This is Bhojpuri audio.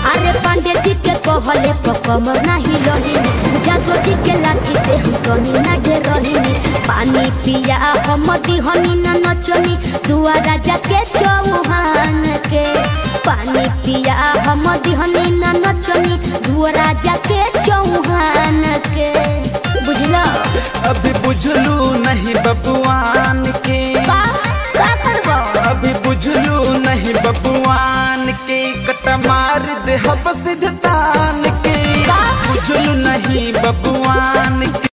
अरे पांडे जी के कहले कमर नाही रहिनी जादो जी के लाठी से हम कनी ना डे रहिनी पानी पिया हम दिहनी ना नचनी दुआ राजा के चौहान के पानी पिया हम दिहनी ना नचनी दुआ राजा के चौहान के बुझला अभी बुझलू नहीं बबुआन के का का करबो अभी बुझलू नहीं बबुआन के कट मार दे हब सिद्धान के का? बुझलू नहीं बबुआन के